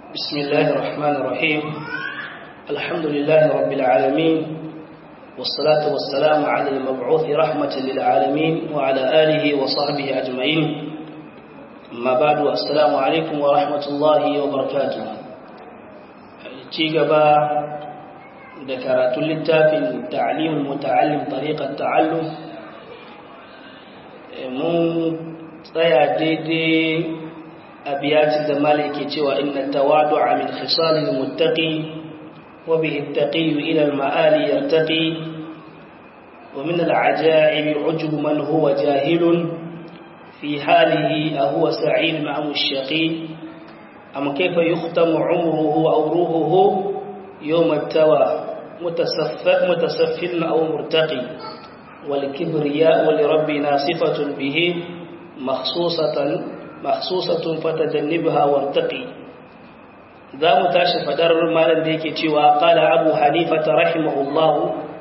بسم الله الرحمن الرحيم الحمد لله رب العالمين والصلاة والسلام على المبعوث رحمة للعالمين وعلى آله وصحبه أجمعين أما بعد السلام عليكم ورحمة الله وبركاته تيجبا ذكرت للتافل تعليم المتعلم طريقة التعلم من tsaya daidai abiyatin da maliki cewa inna tawadu'a min khisalil muttaqi wa bihi attaqi ila al-ma'ali yartaqi wa min al-ajaib ujub man huwa jahilun fi halihi aw huwa sa'id ma'am ash-shaqi am kayfa yukhtamu 'umruhu aw ruhuhu yawm at-tawa mutasaffid mutasaffil aw murtaqi والكبرياء لربنا صفة به مخصوصة مخصوصة فتجنبها وارتقي ذا متاش فدر مالن da yake cewa qala abu hanifa rahimahullah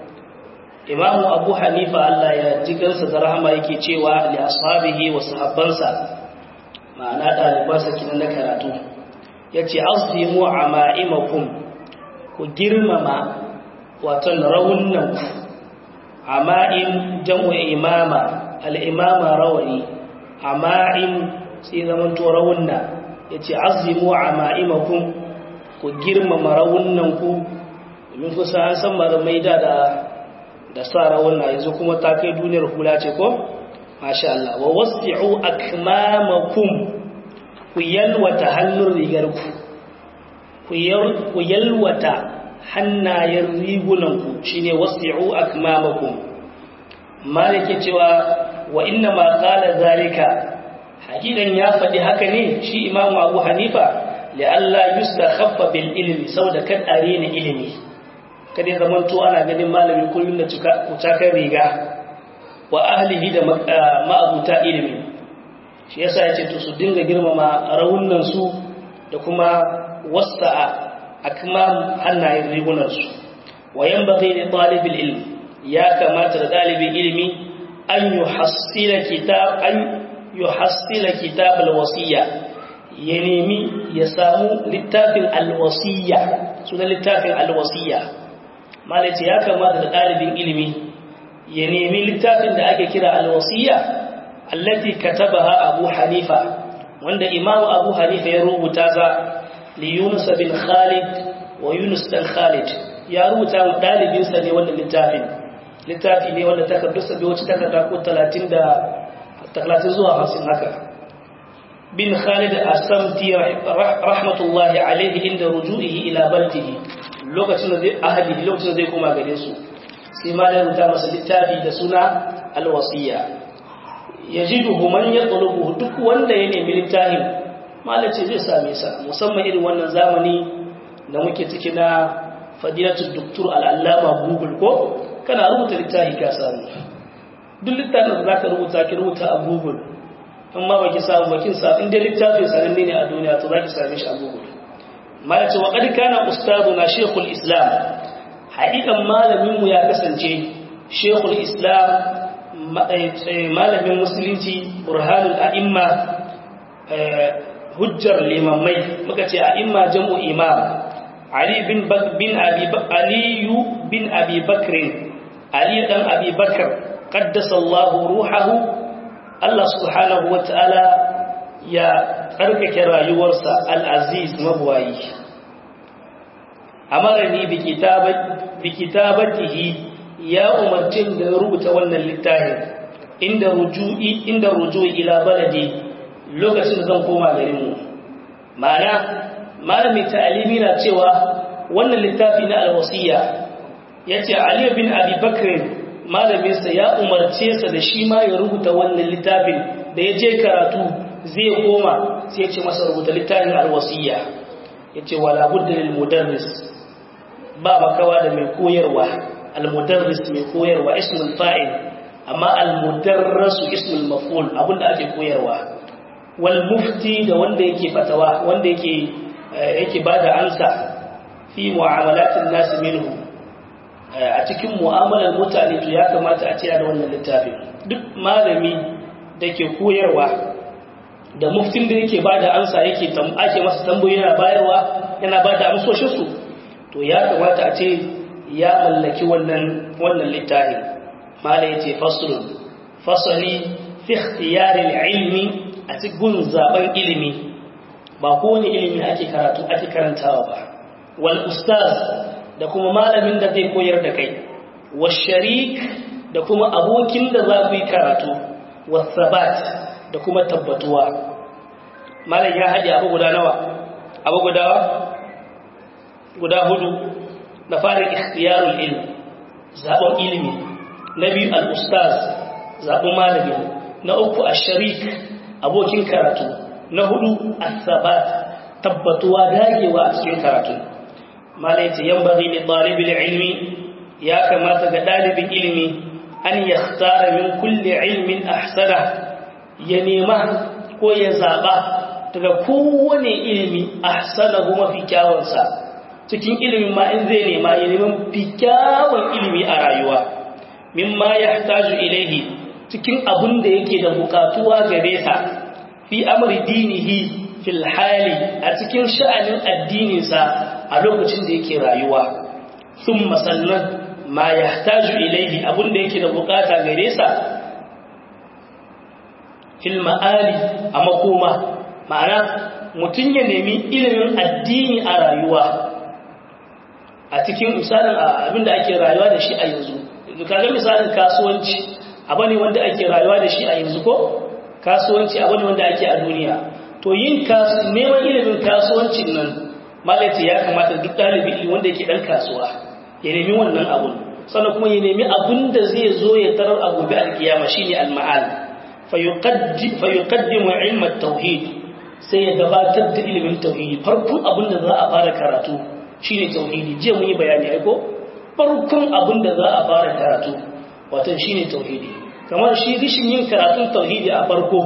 imam abu hanifa Allah ya jigarsa da rahama yake cewa li ashabihi wa sahabbansa ma'ana dalibansa kinan na karatu yace azimu ama'imakum ku girmama wato rawunnan ama'im jam'u imama al-imama rawani ama'im sai zaman to rawunna yace azimu ama'imakum ku girmama rawunnan ku domin kusa an san malamai da da da sa rawunna yanzu kuma ta kai duniyar hula ce ko masha Allah wa wasi'u akmamakum ku yalwata hannun rigar ku ku yalwata hannayen rigunan ku shine wasi'u akmamakum malike cewa wa inna ma qala zalika hakikan ya faɗi haka ne shi imamu abu hanifa la'alla yustakhaffa bil ilmi saboda kan are ne ilimi kada zaman to ana ganin malami kullun da cika riga wa ahlihi da ma'abuta ilimi shi yasa yace to su dinga girmama rawunan su da kuma wasa'a akmam hannayen rigunan su wa yanbaghi li talibil ilmi ya kamata da dalibin ilimi an yuhassila kitab an yuhassila kitab alwasiya ya nemi ya samu littafin alwasiya sunan littafin alwasiya malaci ya kamata da ɗalibin ilimi ya nemi littafin da ake kira alwasiya allati katabaha abu hanifa wanda imamu abu hanifa ya rubuta za li yunus bin khalid wa yunus dan khalid ya rubuta wa ɗalibinsa ne wannan littafin littafi ne wanda takardarsa bai wuce takarda ko talatin da talatin zuwa hamsin haka bin khalid asamti rahmatullahi alaihi inda ruju'ihi ila baldihi lokacin da zai ahadi lokacin da zai koma gare su sai ma da rubuta masa littafi da suna alwasiya yajiduhu man yatlubuhu duk wanda ya nemi littafin malace zai same sa musamman irin wannan zamani da muke ciki na fadilatul doktor al'allama google ko kana rubuta littafi ka samu duk littafin da zaka rubuta ki rubuta a google amma baki samu bakin sa inda littafin sananne ne a duniya to zaki same shi a google ma yace wa qad kana ustaduna shaykhul islam hakikan malamin mu ya kasance shaykhul islam malamin musulunci burhanul a'imma hujjar limamai muka ce a'imma jam'u imam ali bin bin abi aliyu bin abi bakrin ali dan abi bakr qaddasa Allah ruhahu Allah subhanahu wataala ya karkake rayuwarsa al-aziz mabwayi amarani bi kitabati bi kitabatihi ya umarci da rubuta wannan littafin inda ruju'i inda ruju'i ila baladi lokacin da zan koma garin mu ma'ana malami ta'alimi na cewa wannan littafi na al-wasiya yace Ali bin Abi Bakr malaminsa ya umarce sa da shi ma ya rubuta wannan littafin da ya je karatu zai koma sai ya ce masa rubuta littafin alwasiya ya ce wala budda lil mudarris ba makawa da mai koyarwa almudarris mai koyarwa ismul fa'il amma almudarrasu ismul maf'ul abinda ake koyarwa wal mufti da wanda yake fatawa wanda yake yake bada ansa fi mu'amalatin nas minhu a cikin mu'amalar mutane to ya kamata a ce da wannan littafin duk malami da ke koyarwa da muftin da yake ba da ansa yake ake masa tambayi yana bayarwa yana ba da amsoshinsu to ya kamata a ce ya mallaki wannan wannan littafi mala ya ce fasulun fasali fi ikhtiyarin ilmi a cikin zaben ilimi ba kowane ilimi ake karatu ake karantawa ba wal ustaz da kuma malamin da zai koyar da kai wa sharik da kuma abokin da za ku yi karatu wa sabat da kuma tabbatuwa malam ya haɗe abu guda nawa abu guda guda hudu na fara ikhtiyarul ilm zaɓen ilimi na biyu al-ustaz zaɓen malami na uku ash-sharik abokin karatu na hudu as-sabat tabbatuwa dagewa a cikin karatu malam yace yanbaghi li talibil ilmi ya kamata ga dalibin ilimi an yakhtara min kulli ilmin ahsana ya nema ko ya zaba daga kowane ilimi ahsanahu mafi kyawunsa cikin ilimin ma in zai nema ya neman fi kyawun ilimi a rayuwa mimma yahtaju ilaihi cikin abun da yake da bukatuwa gare sa fi amri dinihi fil hali a cikin sha'anin addininsa a lokacin da yake rayuwa thumma sannan ma yahtaju ilaihi abun da yake da bukata gare sa fil ma'ali a makoma ma'ana mutum ya nemi ilimin addini a rayuwa a cikin misalin abinda ake rayuwa da shi a yanzu kaga misalin kasuwanci abu ne wanda ake rayuwa da shi a yanzu ko kasuwanci abu ne wanda ake a duniya to yin neman ilimin kasuwancin nan malaci ya kamata duk ɗalibi wanda yake ɗan kasuwa ya nemi wannan abun sannan kuma ya nemi abun da zai zo ya tarar a gobe alkiyama shine al-ma'al fayuqaddimu ilm at-tauhid sai ya gabatar da ilimin tauhidi farkon abin da za a fara karatu shine tauhidi je mun yi bayani ai ko farkon abin da za a fara karatu wato shine tauhidi kamar shi rishin yin karatun tauhidi a farko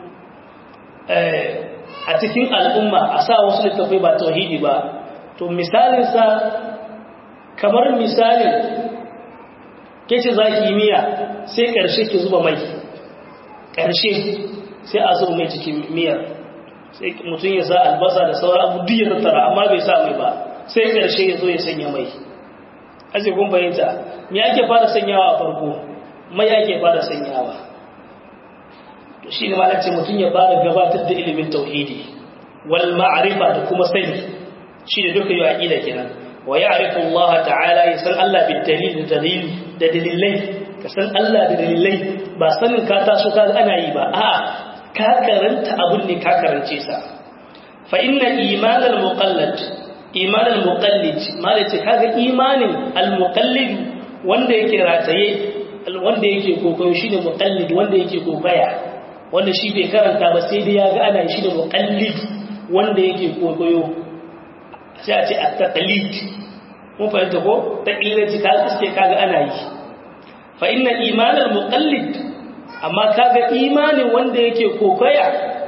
a cikin al'umma a sa wasu littafai ba tauhidi ba to misalin sa kamar misalin kace zaki miya sai karshe ki zuba mai karshe sai a zuba mai cikin miyar sai mutum ya sa albasa da sauran abu duk ya tattara amma bai sa mai ba sai karshe ya zo ya sanya mai aje kun bayyanta me ake fara sanyawa a farko mai ake fara sanyawa to shine malace mutum ya fara gabatar da ilimin tauhidi wal ma'rifa da kuma sani shine duka yau aqida kenan wa ya'rifu Allah ta'ala ya san Allah bil dalil da dalil da dalilai ka san Allah da dalilai ba sanin ka taso ka ana yi ba a'a ka karanta abun ne ka karance sa fa inna iman al-muqallid iman al-muqallid malace kaga imanin al-muqallid wanda yake rataye wanda yake kokoyo shine muqallid wanda yake kokaya wanda shi bai karanta ba sai dai yaga ana shi da muqallid wanda yake kokoyo sai a ce at-taqlid mun fahimta ko taqlidi ka iske kaga ana yi fa inna iman al-muqallid amma kaga imanin wanda yake kokaya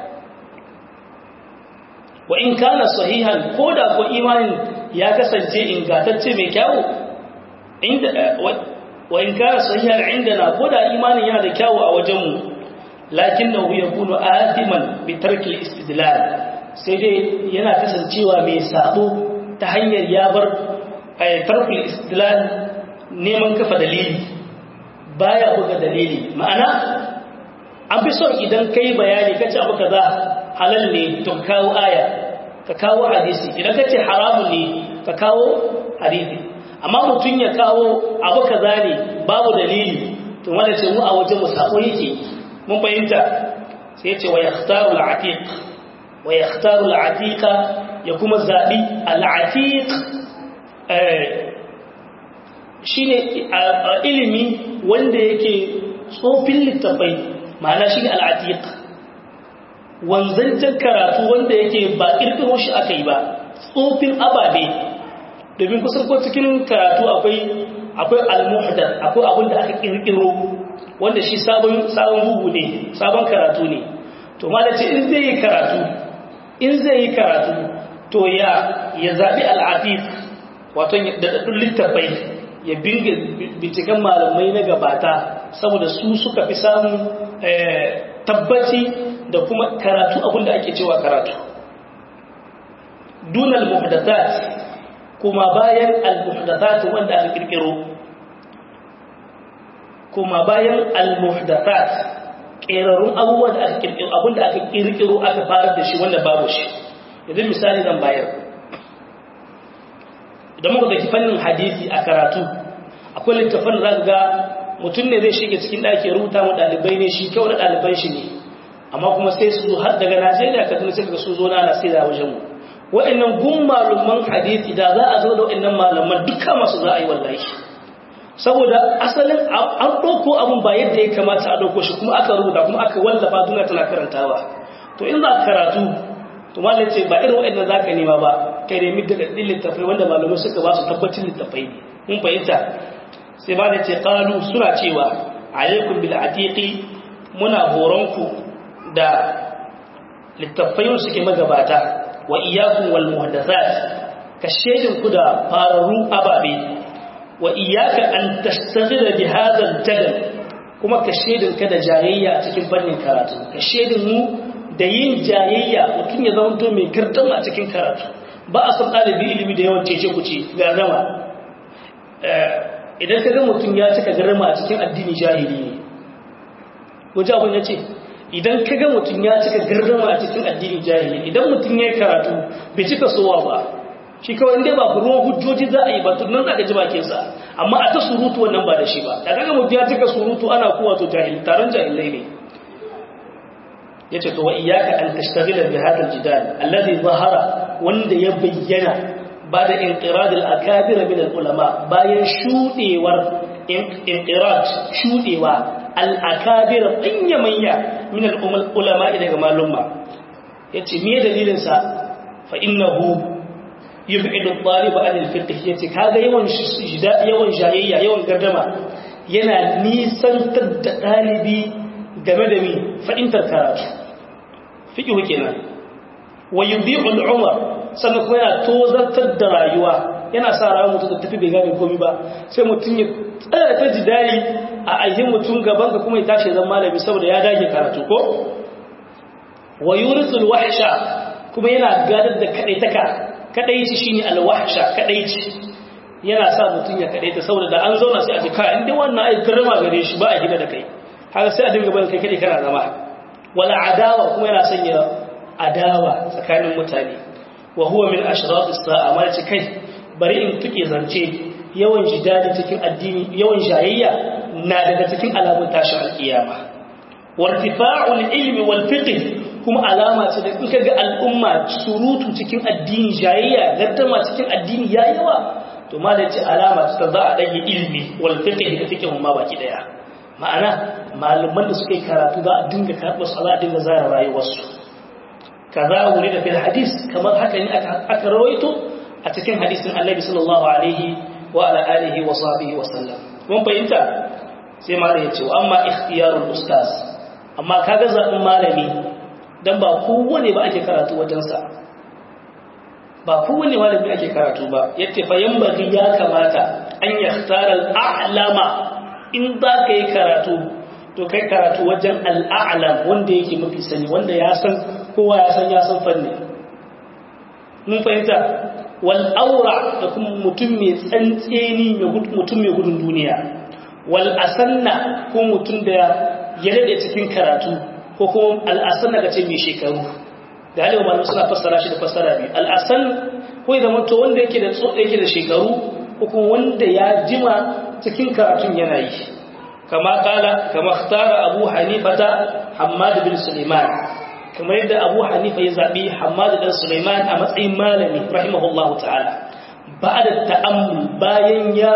wa in kana sahihan koda ko imanin ya kasance ingantacce mai kyau inda wa in kana sahihan indana koda imanin yana da kyau a wajenmu lakinnahu yakunu atiman bi tarki al-istidlal sai dai yana kasancewa mai sabo ta hanyar ya bar tarki al-istidlal neman kafa dalili baya buga dalili ma'ana an fi son idan kai bayani kace abu kaza halal ne to kawo aya ka kawo hadisi idan kace haramun ne ka kawo hadisi amma mutun ya kawo abu kaza ne babu dalili to wanda ce mu a wajen mu sako yake mun fahimta sai ya ce wa yakhtaru al-atiq wa yakhtaru al-atiqa ya kuma zabi al-atiq eh shine ilimi wanda yake tsofin littafai ma'ana shi al'atiq wanzancen karatu wanda yake ba ƙirƙiro shi aka yi ba tsofin ababe domin kusan ko cikin karatu akwai akwai al-muhdar akwai abin da aka ƙirƙiro wanda shi sabon sabon bugu ne sabon karatu ne to malace in zai yi karatu in zai yi karatu to ya ya zabi al-atiq wato da daddun littafai ya binge binciken malamai na gabata saboda su suka fi samun tabbaci da kuma karatu abinda ake cewa karatu dunal muhdathat kuma bayan al-muhdathat wanda aka kirkiro kuma bayan al-muhdathat kerarun abubuwan da aka kirkiro abinda aka kirkiro aka fara da shi wanda babu shi yanzu misali zan bayar idan muka daki fannin hadisi a karatu akwai littafin da ga mutum ne zai shige cikin ɗaki rubuta mu ɗalibai ne shi kyau na ɗaliban shi ne amma kuma sai su zo har daga najeriya kaduna sai ga su zo na sai da wajen mu wa'annan gun malaman hadisi da za a zo da wa'annan malaman duka masu za a yi wallahi saboda asalin an ɗauko abun ba yadda ya kamata a ɗauko shi kuma aka rubuta kuma aka wallafa duniya tana karantawa to in za ka karatu to malam ce ba irin wa'annan za ka nema ba kai nemi daga ɗin littafai wanda malamai suka ba su tabbacin littafai ne mun fahimta sai ba da ce ƙalu suna cewa alaikun bil atiqi muna horonku da littafai suke magabata wa iyakun wal muhdathat ka shedin ku da fararu ababe wa iyaka an tastaghila bi hadha al kuma ka shedin ka da jayayya cikin fannin karatu ka shedin mu da yin jayayya mutum ya zama mai gardama a cikin karatu ba a san ɗalibi ilimi da yawan cece kuce ga zama idan ka ga mutum ya cika garama a cikin addini jahili ne wajen abin ya ce idan ka ga mutum ya cika garama a cikin addini jahili idan mutum ya yi karatu bai cika sowa ba shi kawai inda ba ruwan hujjoji za a yi ba tunan za ka ji bakinsa amma a ta surutu wannan ba da shi ba da kaga mutum ya cika surutu ana kowa to jahil taron jahilai ne ya ce to wa iyaka an tashtagila bi hadal jidal alladhi zahara wanda ya bayyana ba da inqirad al-akabir min al-ulama bayan shudewar inqirad shudewa al-akabir manya manya min al-ulama daga malumma yace me dalilin sa fa innahu yub'idu at-talib an al-fiqh yace kaga yawan yawan jayayya yawan gardama yana nisantar da dalibi game da mi fa'intar karatu fiqh kenan wa yudhi'u al-umar sannan kuma yana tozartar da rayuwa yana sa rayuwa mutum da tafi bai gane komi ba sai mutum ya tsaya ta jidali a ayyin mutum gaban ka kuma ya tashi zan malami saboda ya dage karatu ko wa yurisul wahsha kuma yana gadar da kadaitaka kadaici shine alwahsha kadaici yana sa mutum ya kadaita saboda da an zauna sai a ji ka inda wannan ai karama gare shi ba a gida da kai haka sai a dinga barin kai kadai kana zama wala adawa kuma yana sanya adawa tsakanin mutane wa huwa min ashrat as-sa'a ma ce kai bari in tuke zance yawan jidali cikin addini yawan jayayya na daga cikin alamun tashin alkiyama wartifa'ul ilmi wal fiqh kuma alama ce da in kaga al'umma surutu cikin addini jayayya gaddama cikin addini ya yawa to ma da ce alama ce ta za a dage ilmi wal fiqh da fiqh ma baki daya ma'ana malaman da suka yi karatu za a dinga karɓar su za a dinga zara rayuwarsu kaza wuri da fil hadis kamar haka ne aka rawaito a cikin hadisin annabi sallallahu alaihi wa ala alihi wa sahbihi wa sallam mun fahimta sai malami ya ce amma ikhtiyarul ustaz amma kaga zaɓin malami dan ba kowane ba ake karatu wajensa ba kowane malami ake karatu ba yace fa yambagi ya kamata an yakhtara al-a'lama in za ka yi karatu to kai karatu wajen al'a'lam wanda yake mafi sani wanda ya san kowa ya san ya san fanni mun fahimta wal aura da kuma mutum mai tsantseni mutum mai gudun duniya wal asanna ko mutum da ya dade cikin karatu ko kuma al asanna kace mai shekaru da halin malamu suna fassara shi da fassara biyu al asan ko idan mutum wanda yake da tso yake da shekaru ko kuma wanda ya jima cikin karatun yana yi kama kala kama ikhtara abu hanifata hammad bin sulaiman kamar yadda abu hanifa ya zaɓi hamadu ɗan suleiman a matsayin malami rahimahullahu ta'ala ba da ta'ammul bayan ya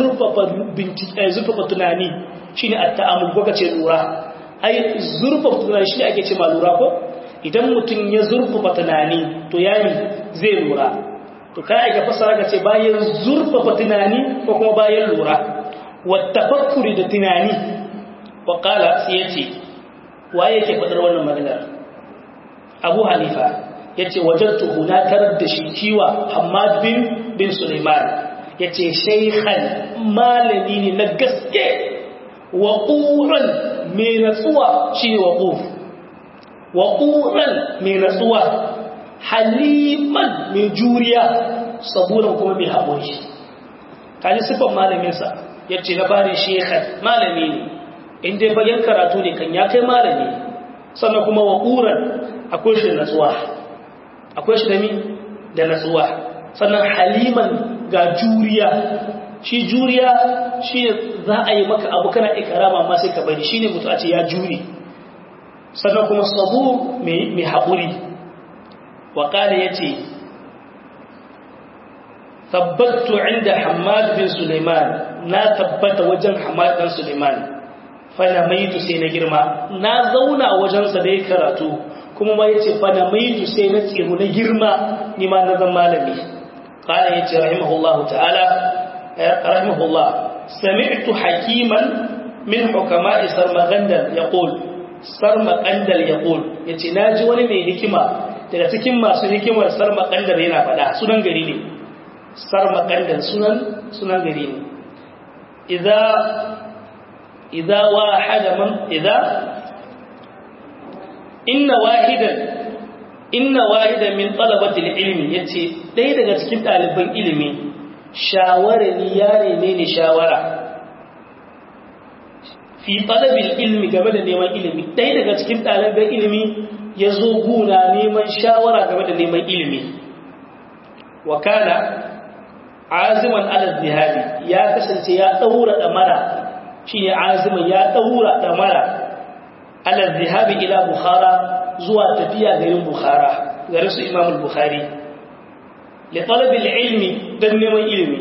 zurfafa tunani shi ne a ta'ammul ko ka ce lura ai zurfafa tunani shi ne ake ce ma lura ko idan mutum ya zurfafa tunani to yami zai lura to kai ga fasara ka ce bayan zurfafa tunani ko kuma bayan lura wata fakuri da tunani wa kala sai ya ce waye yake faɗar wannan maganar abu hanifa ya ce wajen tuhuna tarar da shi kiwa hamad bin bin suleiman ya ce shaikhan malami ne na gaske wa ƙuran mai natsuwa shi ne wa ƙuf wa ƙuran mai natsuwa haliman mai juriya saburan kuma mai haƙuri kaji siffan malaminsa ya ce na bari shekar malami ne inda ya bayan karatu ne kan ya kai malami sannan kuma wa ƙuran akwai shi da natsuwa akwai shi da mi da natsuwa sannan haliman ga juriya shi juriya shi za a yi maka abu kana ikarama amma sai ka bari shi ne mutu a ce ya juri sannan kuma sabu mai haƙuri waƙada ya ce tabbattu inda hamad bin suleiman na tabbata wajen hamad bin suleiman fana maitu sai na girma na zauna wajensa da ya karatu kuma ma ya ce fana maitu sai na tsiru na girma nima na zan malami ƙada ya ce rahimahullahu ta'ala rahimahullah sami'tu hakiman min hukama'i sarmagandal yaqul sarmagandal yaqul yace naji wani mai hikima daga cikin masu hikimar sarmagandal yana faɗa sunan gari ne sarmagandal sunan sunan gari ne idza idza wahada man idza inna wahidan inna wahidan min talabati ilmi yace ɗaya daga cikin ɗaliban ilimi shawara ni ya neme ni shawara fi talabil ilmi game da neman ilimi ɗaya daga cikin ɗaliban ilimi ya zo guna neman shawara game da neman ilimi wa kana aziman ala zihabi ya kasance ya ɗaura ɗamara shi ne aziman ya ɗaura ɗamara ala zihabi ila bukhara zuwa tafiya garin bukhara garin su imamul bukhari لطلب العلم dan neman ilimi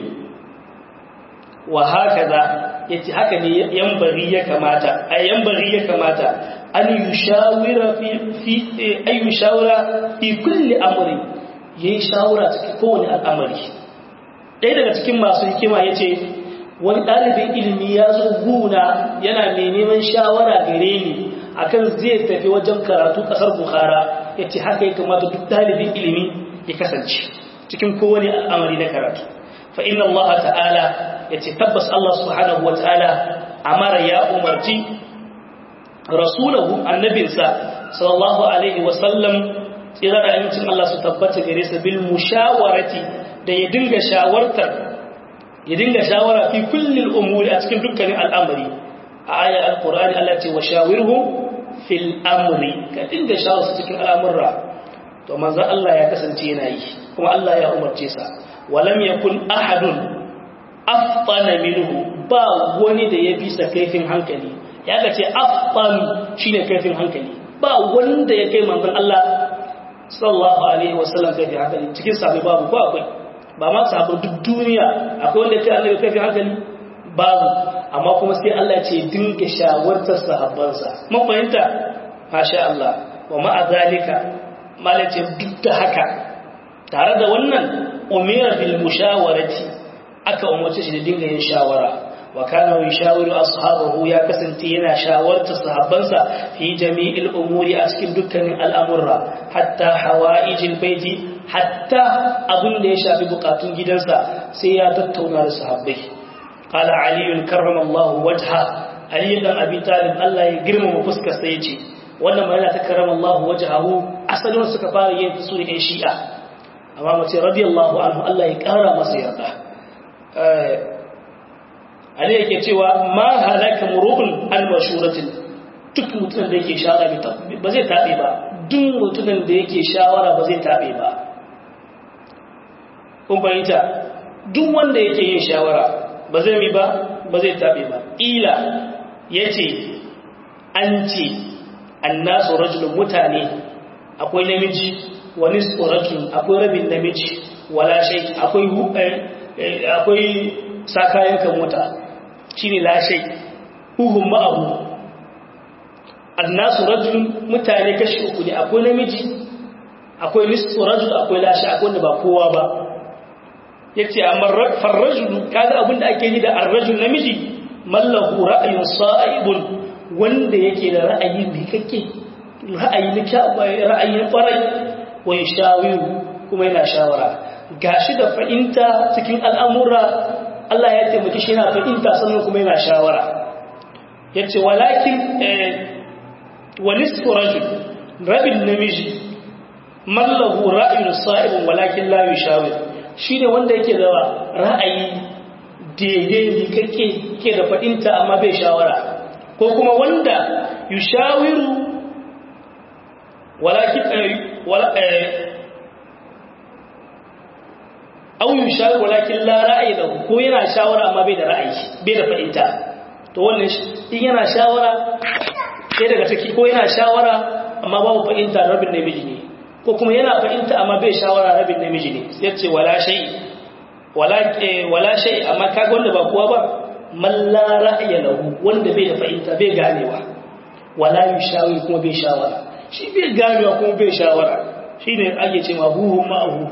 wa hakaza yace haka ne yanbaghi ya kamata ay yanbaghi ya kamata an yushawira fi fi ay yushawira fi kulli amri yayi shawara cikin kowane al'amari dai daga cikin masu hikima yace wani dalibin ilimi ya zo guna yana mai neman shawara gare ni akan zai tafi wajen karatu kasar bukhara yace haka ya kamata duk dalibin ilimi ya kasance cikin kowane al'amari na karatu fa inna Allah ta'ala ya ce tabbas Allah subhanahu wa ta'ala amara ya umarci rasulahu annabinsa sallallahu alaihi wasallam tsirar amincin Allah su tabbata gare sa bil mushawarati da ya dinga shawartar ya dinga shawara fi kullil umuri a cikin dukkanin al'amari a ayar alqur'ani Allah ce wa shawirhu fil amri ka dinga shawara cikin al'amurra to manzo Allah ya kasance yana yi kuma Allah ya umarce sa walam yakun ahadun afṭana minhu ba wani da ya bisa kaifin hankali ya ga ce afṭan shine kaifin hankali ba wanda ya kai manzon Allah sallallahu alaihi wasallam kaifin hankali cikin sahabbai babu ko akwai ba ma sahabbai duk duniya akwai wanda ya kai Allah kaifin hankali babu amma kuma sai Allah ya ce dinga shawartar sahabbansa mun fahimta masha Allah wa ma'a zalika malace duk da haka tare da wannan umira bil mushawarati aka umarce shi da dinga yin shawara wa kana yashawiru ashabahu ya kasance yana shawarta sahabbansa fi jami'il umuri a cikin dukkanin al'amurra hatta hawaijil baiti hatta abin da ya shafi bukatun gidansa sai ya tattauna da sahabbai qala ali karramallahu wajha ali dan abi talib Allah ya girmama fuskar sa yace wannan ma yana ta karramallahu wajhahu asalin suka fara yin su ne shi'a amma mace radiyallahu anhu Allah ya kara masa yarda Ali yake cewa ma halaka murubun al-mashuratin duk mutumin da yake shawara ba zai tabe ba duk mutumin da yake shawara ba zai tabe ba kun fahimta duk wanda yake yin shawara ba zai mi ba ba zai tabe ba ila yace an ce annasu rajulun mutane akwai namiji wani tsorajin akwai rabin namiji wala shai akwai akwai sakayen kan mota shi ne lashai huhun ma'abu annasu rajulun mutane kashi uku ne akwai namiji akwai nisfu rajul akwai lashai akwai wanda ba kowa ba ya ce amma farrajulu kaga abinda ake yi da arrajul namiji mallahu ra'ayin sa'ibun wanda yake da ra'ayi mai kake ra'ayi na ra'ayi na kwarai wa shawiru kuma yana shawara gashi da fahimta cikin al'amura Allah ya taimaki shi yana fahimta sannan kuma yana shawara yace walakin wa nisfu rajul rabin namiji mallahu ra'ayun sa'ibun walakin la yushawir shine wanda yake da ra'ayi daidai ne kake ke da fadinta amma bai shawara ko kuma wanda yushawiru walakin wala aw yushawir walakin la ra'ayi lahu ko yana shawara amma bai da ra'ayi bai da fadinta to wannan in yana shawara sai daga ciki ko yana shawara amma babu fahimta rabin namiji ne ko kuma yana fahimta amma bai shawara rabin namiji ne sai ce wala shay wala wala shay amma kaga wanda ba kowa ba man la ra'ya lahu wanda bai da fahimta bai ganewa wala yushawi kuma bai shawara shi bai ganewa kuma bai shawara shine ake ce ma huhu ma'ahu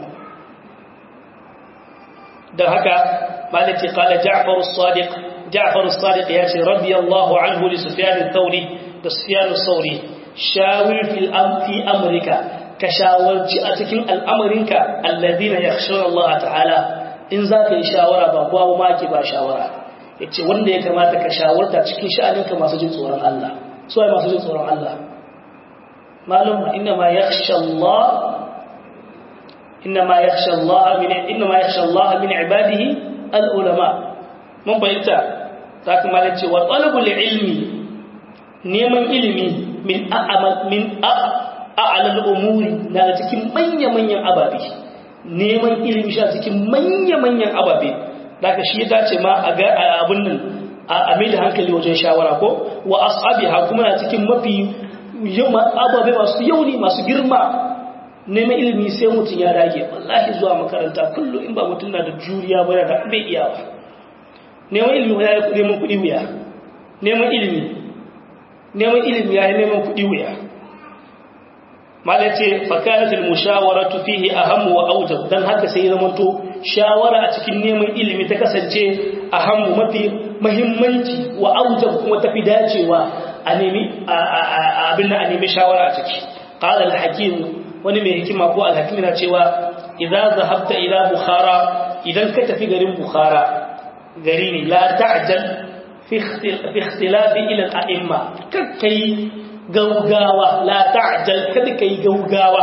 da haka malaki qala ja'far as-sadiq ja'far as-sadiq ya ce radiyallahu anhu li sufyan ath-thawri da sufyan ath-thawri shawir fil fi amrika ka shawarci a cikin al'amarinka alladina yakhshawna Allah ta'ala in za ka yi shawara ba kowa ma ke ba shawara yace wanda ya kamata ka shawarta cikin sha'aninka masu jin tsoron Allah su ai masu jin tsoron Allah malum inna ma yakhsha Allah inna ma yakhsha Allah min inna ma yakhsha Allah min ibadihi al-ulama mun bayyana ta kuma ce wa talabul ilmi neman ilimi min a'amal min a'alal umuri na cikin manya-manyan ababe neman ilimi shi cikin manya-manyan ababe daga shi ya dace ma a ga abin nan a mai da hankali wajen shawara ko wa ashabiha kuma na cikin mafi ababe masu yauni masu girma neman ilimi sai mutum ya dage wallahi zuwa makaranta kullum in ba mutum na da juriya ba da bai iya ba neman ilimi ya yi neman kuɗi wuya neman ilimi neman ilimi ya yi neman kuɗi wuya malai ce fakaratul mushawaratu fihi ahammu wa aujab dan haka sai zamanto shawara a cikin neman ilimi ta kasance ahammu mafi muhimmanci wa aujab kuma tafi dacewa a nemi abin a nemi shawara a ciki qala al-hakim wani mai hikima ko al-hakim yana cewa idza zahabta ila bukhara idan ka tafi garin bukhara gari ne la ta'jal fi ikhtilaf ila al-a'imma kakkai gaugawa la ta'jal kada kai gaugawa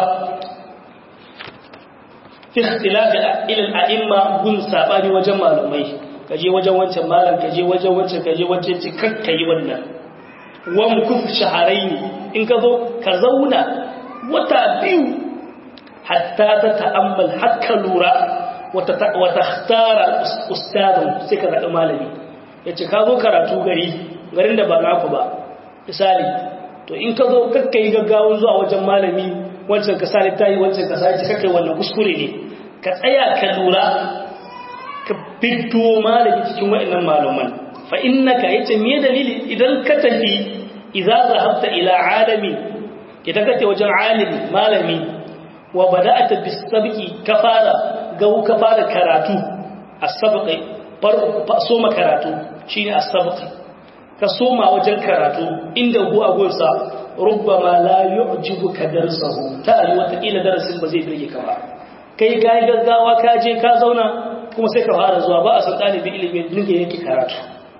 fi ikhtilaf ila al-a'imma gun sabani wajen malumai kaje wajen wancan malam kaje wajen wancan kaje wancan ci kakkai wannan wa mukuf shaharain in ka zo ka zauna wata biyu hatta ta ta'ammal hakka lura wata wata ikhtara ustadun sai ka zaɓi malami yace ka zo karatu gari garin da ba naku ba misali to in ka zo kakka yi gaggawan zuwa wajen malami wancan ka sani ta yi wancan ka sani kakka yi wannan kuskure ne ka tsaya ka lura ka fito malami cikin waɗannan malaman fa innaka yace me dalili idan ka tafi idza zahabta ila alami idan ka tafi wajen alimi malami wa bada'ata bisabqi ka fara gau ka fara karatu as-sabqi farko soma karatu shine as-sabqi ka soma wajen karatu inda hu a gonsa rubbama la yu'jibuka darsahu ta yi wata kila darasin ba zai birge ka ba kai ka yi gaggawa ka je ka zauna kuma sai ka fara zuwa ba a san ɗalibin ilimin dinga yake karatu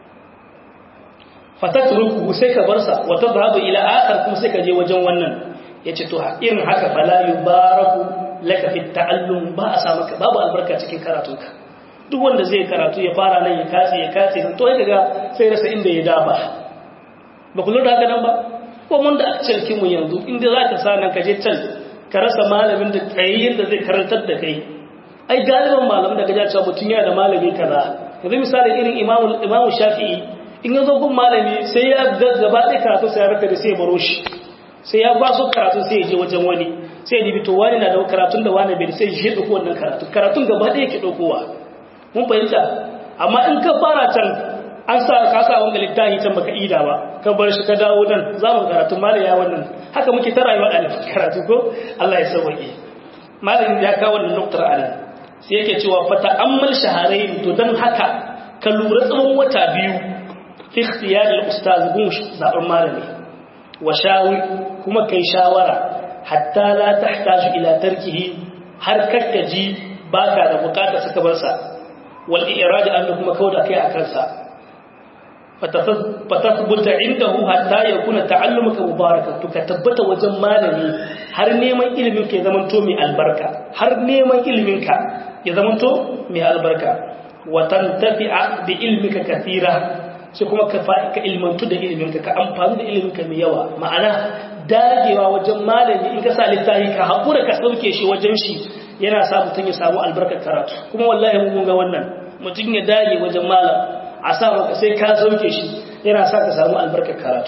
fatatruku sai ka bar sa wa tadhhabu ila akhar kuma sai ka je wajen wannan yace to irin haka fala yubaraku laka fi ta'allum ba a samu ka babu albarka cikin karatunka duk wanda zai karatu ya fara nan ya katse ya katse to ya daga sai rasa inda ya daba ba ku lura haka nan ba ko mun da aka mu yanzu inda za ka sa nan ka je can ka rasa malamin da tsayayyen da zai karantar da kai ai galiban malamin da ka ja cewa mutum yana da malami kaza yanzu misali irin imamu imamu shafi'i in ya zo gun malami sai ya gaba ɗaya karatu sai ya raka da sai ya baro shi sai ya ba su karatu sai ya je wajen wani sai ya dibi to wani na da karatun da wani bai sai ya ɗauko wannan karatu karatun gaba ɗaya ke ɗaukowa mun fahimta amma in ka fara can an sa ka sa wanga littafi can baka ida ba ka bar shi ka dawo nan za mu karatu malaya wannan haka muke ta rayuwa ɗalibin karatu ko Allah ya sauwaƙe malamin ya kawo wannan nuktar anan sai yake cewa fata ammal shaharain to dan haka ka lura tsawon wata biyu fi ikhtiyar al-ustaz gun zaɓen malami wa shawi kuma kai shawara hatta la tahtaju ila tarkihi har kakkaji baka da bukata suka bar sa wal irada an kuma kauda kai a kansa fatathbuta indahu hatta yakuna ta'allumuka mubarakan to ka tabbata wajen malami har neman ilimin ka ya zamanto mai albarka har neman ilimin ka ya zamanto mai albarka wa tantafi'a bi ilmika kathira sai kuma ka ka ilmantu da ilimin ka ka amfani da ilimin ka mai yawa ma'ana dagewa wajen malami in ka sa littafi ka hakura ka sauke shi wajen shi yana sa mutum ya samu albarkar karatu kuma wallahi mun ga wannan mutum ya dage wajen malam a sa maka sai ka sauke shi yana sa ka samu albarkar karatu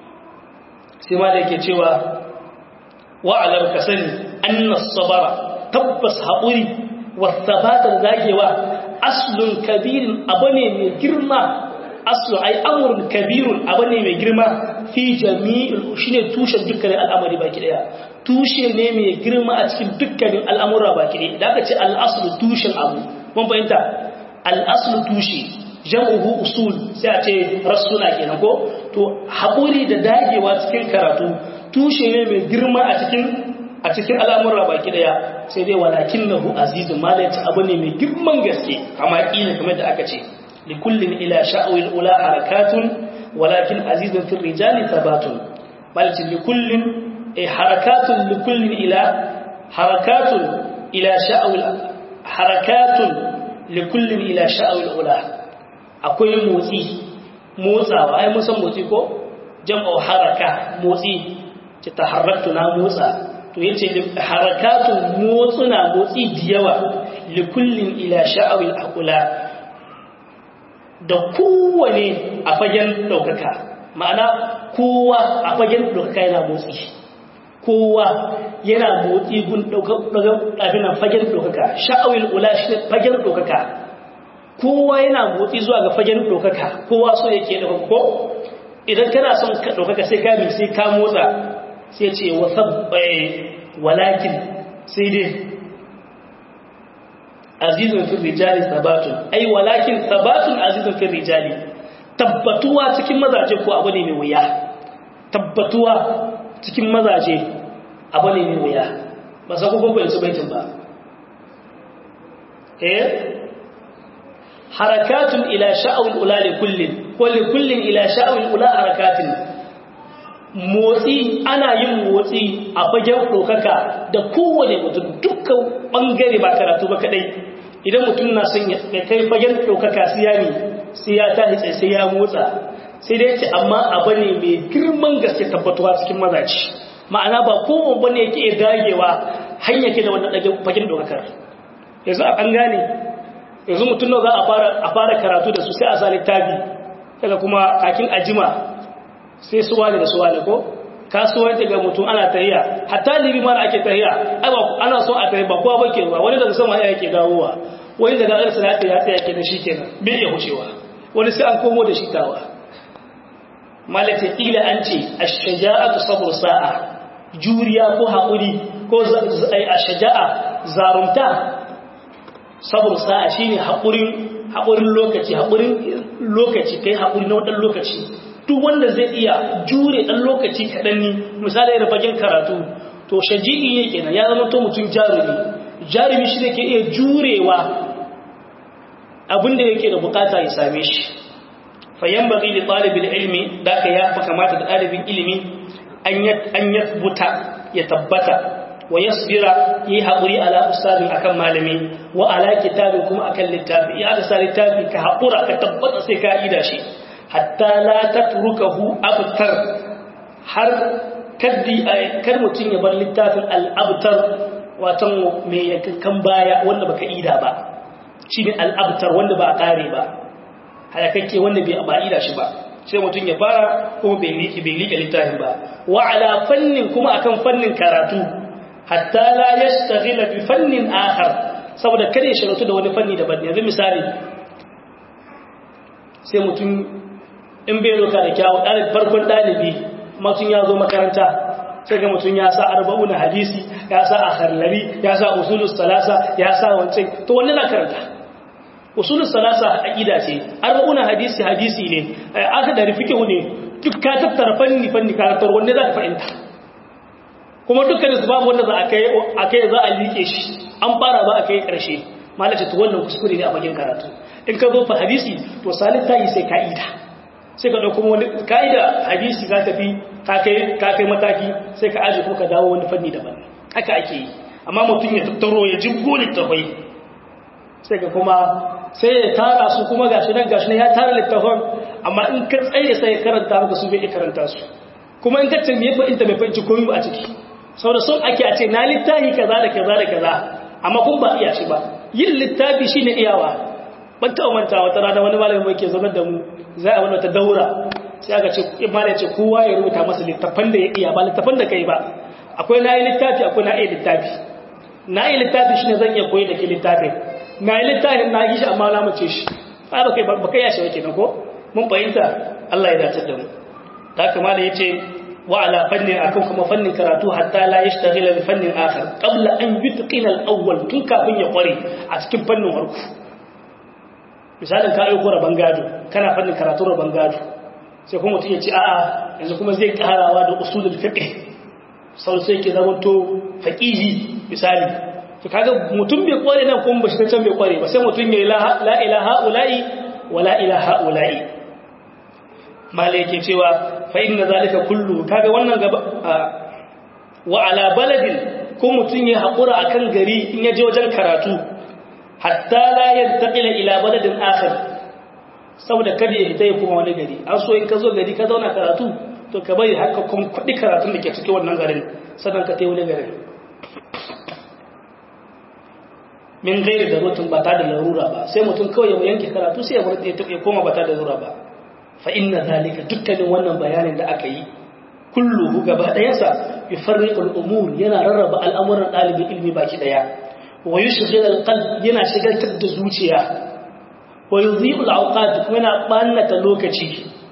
sai ma da yake cewa wa'alar ka sani annas sabara tabbas haƙuri wasabatar zagewa aslun kabirin abu ne mai girma aslun ai amurin kabirun abu ne mai girma fi jami'in shi ne tushen dukkanin al'amari baki daya tushe ne mai girma a cikin dukkanin al'amura baki daya da aka ce al'aslu tushen abu mun fahimta al'aslu tushe jam'uhu usul sai a ce rassuna kenan ko to haƙuri da dagewa cikin karatu tushe ne mai girma a cikin a cikin al'amura baki daya sai dai walakin nahu azizun malaci abu ne mai girman gaske kama kila kamar da aka ce likullin ila sha'awil ula harakatun walakin azizun fil rijali thabatun malaci likullin eh harakatun likullin ila harakatun ila sha'awil harakatun likullin ila sha'awil ula akwai motsi motsawa ai mun san motsi ko jam'u haraka motsi ce taharraktu na motsa to yace harakatun motsuna motsi da yawa li kullin ila sha'awil aqula da kowane a fagen daukaka ma'ana kowa a fagen daukaka yana motsi kowa yana motsi gun daukaka fagen daukaka sha'awil ula shi fagen daukaka kowa yana motsi zuwa ga fagen ɗaukaka kowa so yake ɗaukaka ko idan kana son ka ɗaukaka sai ka sai ka motsa sai ce walakin sai dai azizun fi rijali sabatun ai walakin sabatun azizun fi rijali tabbatuwa cikin mazaje ko abu ne mai wuya tabbatuwa cikin mazaje abu ne mai wuya ba sa ko ko su baitin ba eh harakatun ila sha'awul ula li kullin ko li kullin ila sha'awul ula harakatin motsi ana yin motsi a fagen dokaka da kowane mutum dukkan bangare ba karatu ba kadai idan mutum na son ya kai fagen dokaka sai ya ne sai ya tashi sai sai ya motsa sai dai ce amma abu ne mai girman gaske tabbatuwa cikin mazaci ma'ana ba kowane bane yake dagewa hanya ke da wannan dage fagen dokakar yanzu a an gane yanzu mutum za a fara karatu da su sai a sa littafi daga kuma kakin ajima sai su wani da su wani ko kasuwanci ga mutum ana tahiya hatta libi mara ake tahiya ai ba ana so a tahi ba kowa bake ruwa wani daga sama yake dawowa wani daga ɗan sanata ya tsaya kenan shi kenan bai iya hucewa wani sai an komo da shi tawa malaka kila an ce ash-shaja'atu sabr sa'a juriya ko haƙuri ko ash-shaja'a zarumta sabon sa'a shi ne haƙurin lokaci haƙurin lokaci kai haƙuri na waɗan lokaci duk wanda zai iya jure ɗan lokaci kaɗan ni misali da fagen karatu to shaji'i ne kenan ya zama to mutum jarumi jarumi shi ne ke iya jurewa abinda yake da bukata ya same shi fayan baki da ɗalibin ilimi da aka ya fi kamata da ɗalibin ilimi an yathbuta ya tabbata wa yasbira yi haƙuri ala ustazin akan malami wa ala kitabin kuma akan littafi ya aka sa littafi ka haƙura ka tabbata sai ka ida shi hatta la tatrukahu abtar har kaddi kar mutum ya bar littafin al-abtar watan mai yakan baya wanda baka ida ba shine al-abtar wanda ba kare ba halakakke wanda bai ba ida shi ba sai mutum ya fara kuma bai liƙi bai liƙe littafin ba wa ala fannin kuma akan fannin karatu hatta la yastaghila bi fannin akhar saboda kare shiratu da wani fanni daban yanzu misali sai mutum in bai roka da kyawu ɗalib farkon ɗalibi mutum ya zo makaranta sai ga mutum ya sa arba'una hadisi ya sa akharlari ya sa usulus salasa ya sa wancan to wannan na karanta usulus salasa aqida ce arba'una hadisi hadisi ne aka da rifike ne duk ka tattara fanni fanni karatar wanda za ka fahimta kuma dukkanin su babu wanda za a kai a kai za a like shi an fara ba a kai karshe malace to wannan kuskure ne a bakin karatu in ka zo fa hadisi to salita yi sai ka'ida sai ka ɗauko wani ka'ida hadisi ka tafi ka kai mataki sai ka aji ko ka dawo wani fanni daban haka ake yi amma mutum ya tattaro ya jibgo littafai sai ka kuma sai ya tara su kuma gashi nan gashi nan ya tara littafan amma in ka tsaye sai ya karanta maka su bai karanta su kuma in ka ce me fa'inta bai fahimci komai ba a ciki saboda son ake a ce na littafi kaza da kaza da kaza amma kun ba iya shi ba yin littafi shine iyawa ban taɓa manta wata rana wani malamin mai ke zama da mu za a wani wata daura sai aka ce imani ce kowa ya rubuta masa littafan da ya iya ba littafan da kai ba akwai na yi littafi akwai na iya littafi na yi littafi shine zan iya koyi da ke littafin na yi littafin na yi shi amma na mace shi ba ba kai ba kai ya shi wake na ko mun fahimta Allah ya dace da mu ta kama da yace wa ala fannin akan kuma fannin karatu hatta la yashtaghila bi fannin akhar qabla an yutqina al-awwal tun kafin ya kware a cikin fannin farko misalin ka aiko rabon gado kana fannin karatu rabon gado sai kuma mutum ya ce a'a yanzu kuma zai karawa da usulul fiqh sau sai ke zama to faqihi misali to kaga mutum bai kware nan kuma bashi can bai kware ba sai mutum ya la ilaha ula'i wa la ilaha ula'i malai yake cewa fa inna zalika kullu kaga wannan gaba wa ala baladin ko mutum ya haƙura akan gari in ya je wajen karatu hatta la yantaqila ila baladin akhar saboda kada ya hita ya kuma wani gari an so in ka zo gari ka zauna karatu to ka bari haka kun kudi karatun da ke cikin wannan garin sannan ka tai wani garin min gairi da rutun ba ta da larura ba sai mutum kawai ya yanke karatu sai ya bar ya koma ba ta da larura ba fa inna zalika dukkanin wannan bayanin da aka yi kulluhu gaba ɗayansa yufarriqul umur yana rarraba al'amuran ɗalibin ilmi baki ɗaya wa yushghil alqalb yana shigaltar da zuciya wa yudhi'u alawqat kuma yana bannata lokaci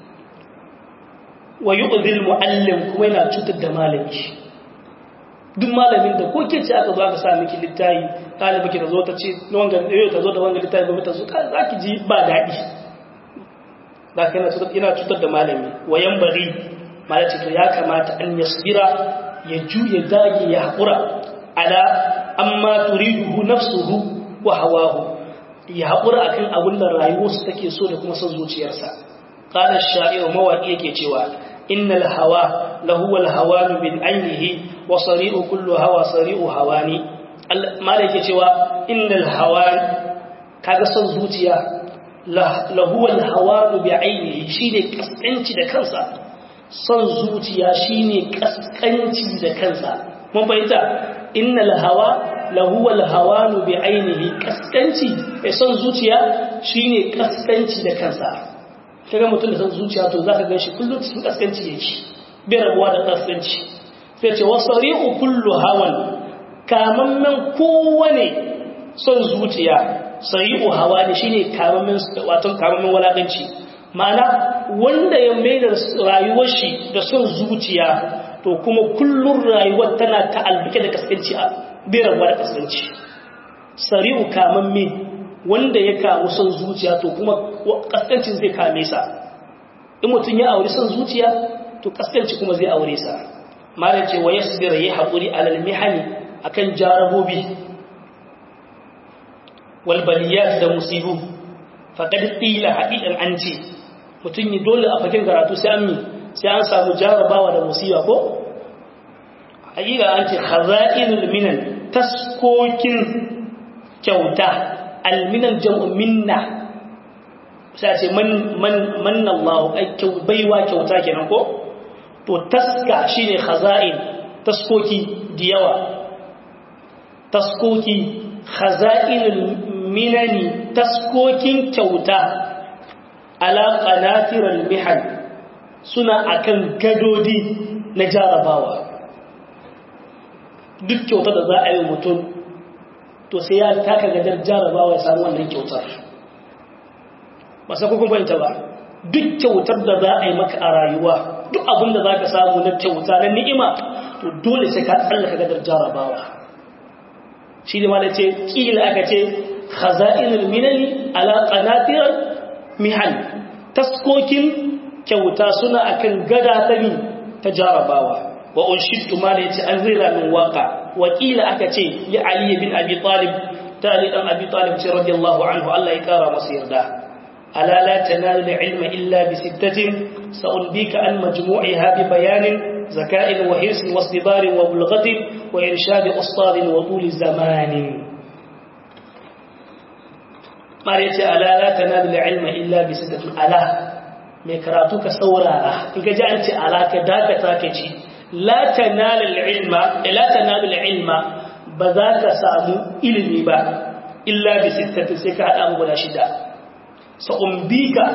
wa yu'dhi almuallim kuma yana cutar da malami duk malamin da ko ke ce aka zo aka sa miki littafi ɗalibi ki ta zo ta ce wanga yau ta zo da wanga littafi ba ta zo za ki ji ba daɗi za ka yana cutar da malami wa yan bari malaci to ya kamata an yasbira ya juya dage ya haƙura ala amma turiduhu nafsuhu wa hawahu ya haƙura akan abin da rayuwarsa take so da kuma son zuciyarsa qala ash-sha'ir mawaqi yake cewa innal hawa lahu wal hawan bin ainihi wa sari'u kullu hawa sari'u hawani malai yake cewa innal hawan kaga son zuciya lahu wal hawan bi ainihi shine kaskanci da kansa son zuciya shine kaskanci da kansa mun fahimta innal hawa lahu wal hawanu bi ainihi kaskanci eh son zuciya shine kaskanci da kansa kaga mutum da son zuciya to zaka ganshi kullum cikin kaskanci yake bai rabuwa da kaskanci sai ce wasari'u kullu hawan kamammen kowane son zuciya sari'u hawa ne shine kamammen wato kamammen walakanci ma'ana wanda ya mai da rayuwar shi da son zuciya to kuma kullun rayuwar tana ta'albike da kaskanci a birawa da kaskanci sari'u kaman me wanda ya kawo son zuciya to kuma kaskancin zai kame sa in mutum ya aure son zuciya to kaskanci kuma zai aure sa mara ce wa yasbir yayi hakuri alal mihani akan jarabobi wal baliyat da musibu faqad qila haqiqan an ce mutum yi dole a fakin karatu sai an mi sai an samu jarabawa da musiba ko haƙiƙa an ce khaza'inul minan taskokin kyauta alminan jam'u minna sai ce man man manna Allah ai baiwa kyauta kenan ko to taska shine khaza'in taskoki da yawa taskoki khaza'inul minani taskokin kyauta ala qanatiral mihan suna akan gadodi na jarabawa duk kyautar da za a yi mutum to sai ya taka gadar jarabawa ya samu wannan kyautar ba sai kun fahimta ba duk kyautar da za a yi maka a rayuwa duk abin da za ka samu na kyauta na ni'ima to dole sai ka tsallaka gadar jarabawa shi ne ma da ce ƙila aka ce khaza'inul minani ala qanatiral mihan taskokin kyauta suna akan gada ta mi ta jarabawa wa unshittu ma yace an rira min waka wakila aka ce li ali bin abi talib ta ali dan abi talib ce radiyallahu anhu Allah ya kara masa yarda ala la tanalu ilma illa bi sittatin sa'unbika an majmu'iha bi bayanin zaka'in wa hirsin wa istibarin wa bulghatin wa irshadi ustadin wa tuli zamanin mare yace ala la tanalu ilma illa bi sittatin ala mai karatu ka saurara in ga ji an ce ala ka dakata ka ci la tanalu ilma la tanalu ilma ba za ka samu ilimi ba illa bi sittatin sai ka hada mu guda shida sa'umbika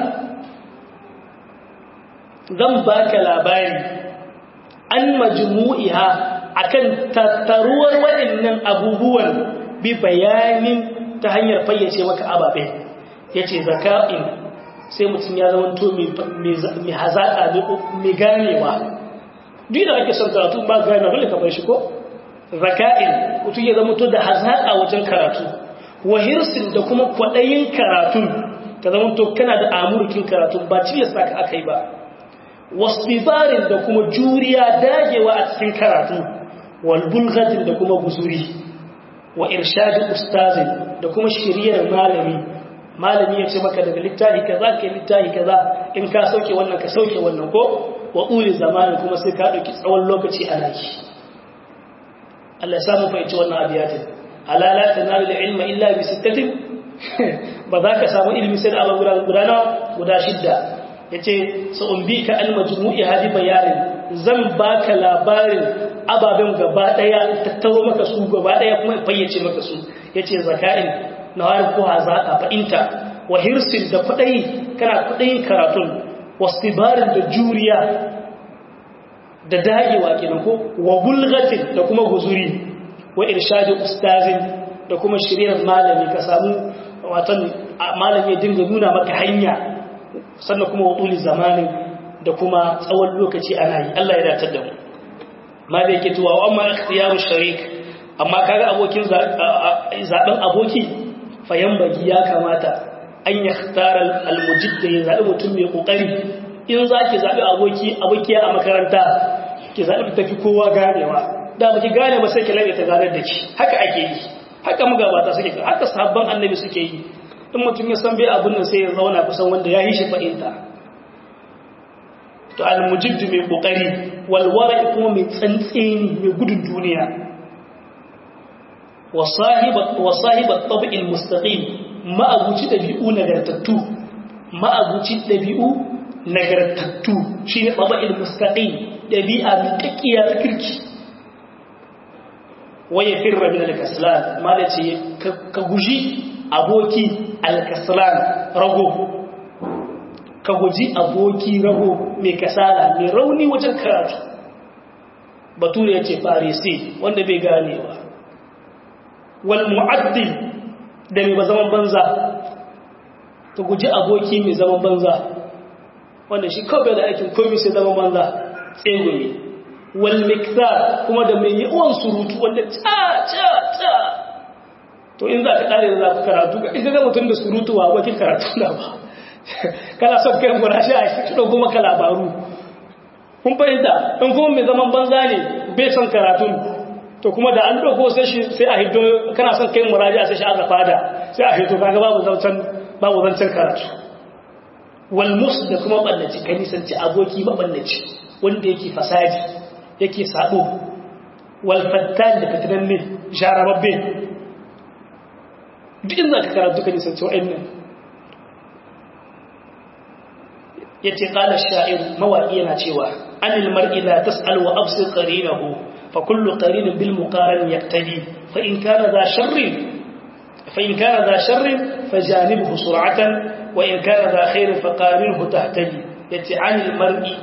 zan baka labari an majmu'iha akan tattaruwar waɗannan abubuwan bi bayanin ta hanyar fayyace maka ababe yace zaka'in sai mutum ya zama to mai hazaƙa mai ganewa duk da ake son karatu ba gane dole ka bar shi ko zaka'in mutum ya zama to da hazaƙa wajen karatu wa hirsin da kuma kwaɗayin karatun ka zama to kana da amurkin karatu ba cilasta ka aka yi ba wasbibarin da kuma juriya dagewa a cikin karatu wal bulghatin da kuma guzuri wa irshadin ustazin da kuma shiriyar malami malami ya ce maka daga littafi kaza ka littafi kaza in ka sauke wannan ka sauke wannan ko wa uli zamanin kuma sai ka dauki tsawon lokaci a naki Allah ya samu fahimci wannan abiyatin ala la tanalu ilma illa bi sittatin ba za ka samu ilimi sai da abin guda nawa guda shidda ya ce sa'umbi ka almajmu'i hadi bayanin zan baka labarin ababen gaba daya tattaro maka su gaba daya kuma fayyace maka su ya ce zaka'in na wani ko hazaƙa fa'inta wa hirsin da kwaɗayi kana kwaɗayin karatun wastibarin da juriya da dagewa kenan ko wa bulgatin da kuma guzuri wa irshadin ustazin da kuma shirin malami ka samu watan malami ya dinga nuna maka hanya sannan kuma waduli zamanin da kuma tsawon lokaci ana yi Allah ya datar da mu malai yake tuwa wa amma ikhtiyaru sharik amma kaga abokin zaben aboki fayan bagi ya kamata an yakhtara almujid ya zabi mutum mai kokari in zaki zabi aboki abokiya a makaranta ki zabi tafi kowa ganewa da baki gane ba sai ki labe ta ganar da ki haka ake yi haka magabata suke haka sahabban annabi suke yi in mutum ya san bai abin nan sai ya zauna kusan wanda ya yi shi fahimta to almujiddu mai kokari walwara kuma mai tsantseni mai gudun duniya wa sahibat tabi'il mustaqim ma'abuci dabi'u nagartattu ma'abuci dabi'u nagartattu shine tabi'il mustaqim dabi'a mai kakkiya ta kirki waye firra min al-kaslan malaci ka guji aboki al-kaslan rago ka guji aboki rago mai kasala mai rauni wajen karatu bature yace farisi wanda bai ganewa wal mu'addil da mai zaman banza ka guji aboki mai zaman banza wanda shi kawai da aikin komai sai zaman banza tsegoye walmiktar kuma da mai yawan surutu wanda ca ca ca to in za ka ɗare da za ka karatu ga ita ga mutum da surutu wa wakil karatu na ba kana son kai gura shi a shi ɗauko maka labaru kun fahimta in kuma mai zaman banza ne bai son karatu to kuma da an ɗauko sai a hiddo kana son kai muraji a sai shi aka fada sai a hiddo kaga babu zancen babu zancen karatu walmus da kuma ɓallaci ka nisanci aboki maɓallaci wanda yake fasadi yake sabo walfattan da fitinan ne jarababbe duk inda ka karatu ka nisanci wa'annan ya ce ƙala sha'ir mawaƙi yana cewa anil mar'i la tas'al wa absir qarinahu fa kullu qarinin bil muqaran yaqtadi fa in kana za sharrin fa in kana za sharrin fajanibhu sur'atan wa in kana za khairin fa qarinhu tahtadi yace anil mar'i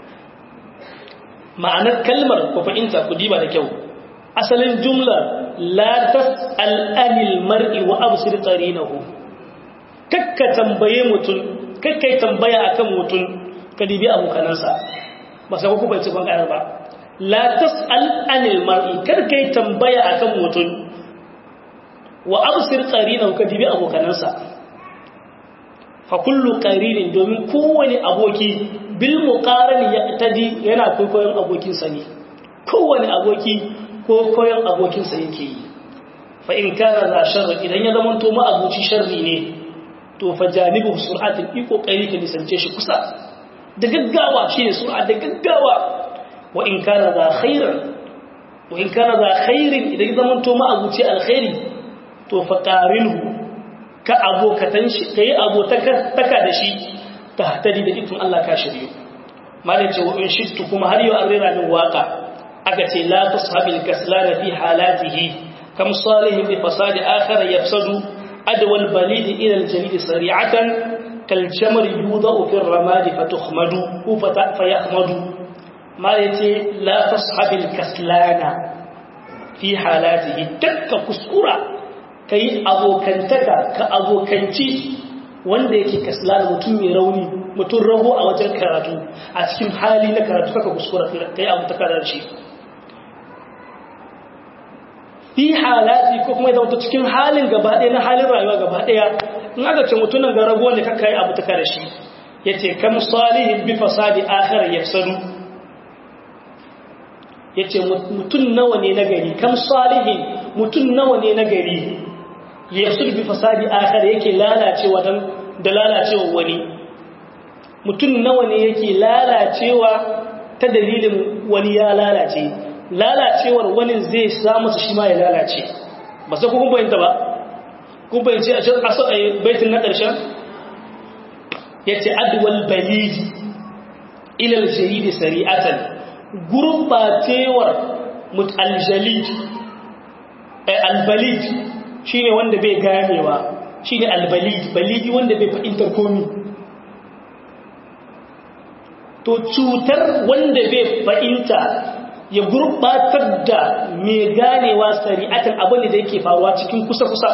ma'anar kalmar ku fahimta ku diba da kyau asalin jumla la tas'al anil mar'i wa absir qarinahu kakka tambaye mutun kakkai tambaya akan mutun ka dibi abokanansa ba sai ku bai ci ban ba la tas'al anil mar'i kar kai tambaya akan mutun wa absir qarinahu ka dibi abokanansa fa kullu qarinin domin kowane aboki bil muqarani yaqtadi yana koyon abokin sa ne kowane aboki ko koyon abokin sa yake yi fa in kana za sharri idan ya zama to ma abuci sharri ne to fa janibu sur'atin i kokari ka nisance shi kusa da gaggawa shine sur'a da gaggawa wa in kana za khairan wa in kana za khairin idan zaman to ma'abuci alkhairi to fa qarinhu ka abokatan shi kai abotaka taka da shi ta hatari da ikon Allah ka shirye malai ce wa in shittu kuma har yau an rera min waka aka ce la tashabil kaslana fi halatihi kam salihin bi fasadi akhar yafsadu adwa al balid ila al jalid sari'atan kal jamr yudau fi ar ramad fatukhmadu fa yahmadu malai ce la tashabil kaslana fi halatihi dakka kuskura kai abokantaka ka abokanci wanda yake kaslan mutum mai rauni mutum rago a wajen karatu a cikin hali na karatu kaka kuskura kai abu ta kada shi fi halati ko kuma zama cikin halin gaba ɗaya na halin rayuwa gaba ɗaya in aka ce mutumin ga rago wanda kaka yi abu ta kada shi ya ce kam salihin bi fasadi akhir yafsadu ya ce mutum nawa ne na gari kam salihin mutum nawa ne na gari yafsadu bi fasadi akhir yake lalacewa dan da lalacewa wani mutum nawa ne yake lalacewa ta dalilin wani ya lalace lalacewar wani zai samu shi ma ya lalace ba sai kun bayanta ba kun bayanci a cikin asa baitin na ƙarshen yace adwal balidi ila al-jarid sari'atan gurbatewar mutaljalid al-balid shine wanda bai ganewa shine al-balid balidi wanda bai fahimtar komai to cutar wanda bai fahimta ya gurbatar da mai ganewa sari'atan abin da yake faruwa cikin kusa-kusa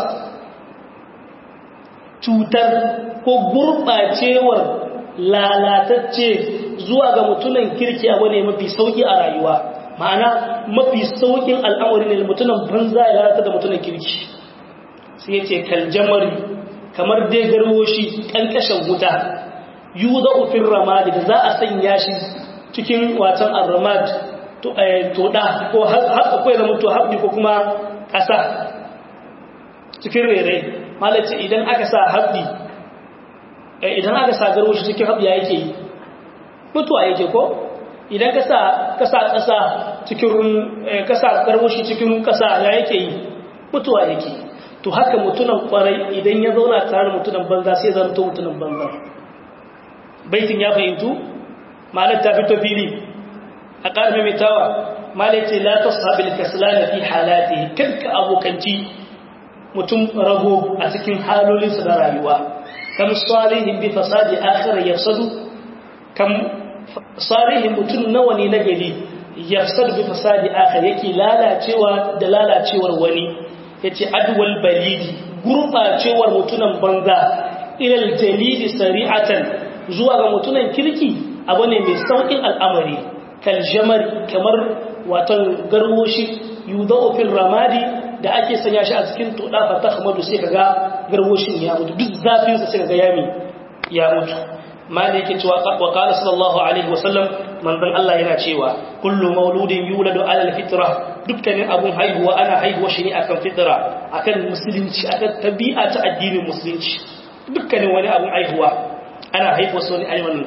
cutar ko gurbacewar lalatacce zuwa ga mutunan kirki abu ne mafi sauki a rayuwa ma'ana mafi saukin al'amari ne mutunan banza ya lalata da mutunan kirki sai ya ce kaljamari kamar dai garwoshi ƙanƙashin wuta yi za ufin ramadi da za a sanya shi cikin watan al-ramad toɗa ko haka kwai zama to haɗi ko kuma ƙasa cikin rere malaci idan aka sa haɗi idan aka sa garwashi cikin haɗi ya yake yi mutuwa yake ko idan ka sa ƙasa cikin ƙasa garwashi cikin ƙasa ya yake yi mutuwa yake to haka mutunan kwarai idan ya zauna tare da mutunan banza sai zanto mutunan banza baitin ya fahimtu malar ta fito fili a ƙarfi mai tawa malar ce la ta sabil kaslana fi halati kanka abokanci mutum rago a cikin halolinsa na rayuwa kam salihin bi fasadi akhir yafsadu kam salihin mutum nawa ne na gari yafsadu bi fasadi akhir yake lalacewa da lalacewar wani yace adwal balidi gurbacewar mutunan banza ilal jalidi sari'atan zuwa ga mutunan kirki abu ne mai saukin al'amari kal jamar kamar watan garwoshi yudau fil ramadi da ake sanya shi a cikin toda fa tahmadu sai kaga garwoshin ya mutu duk zafin sa sai kaga yami ya mutu mali yake cewa wa qala sallallahu alaihi wasallam manzon Allah yana cewa kullu mauludin yuladu ala alfitra dukkanin abun haihuwa ana haihuwa shi ne akan fitra akan musulunci akan tabi'a ta addinin musulunci dukkanin wani abun haihuwa ana haihuwa su ne ayyuan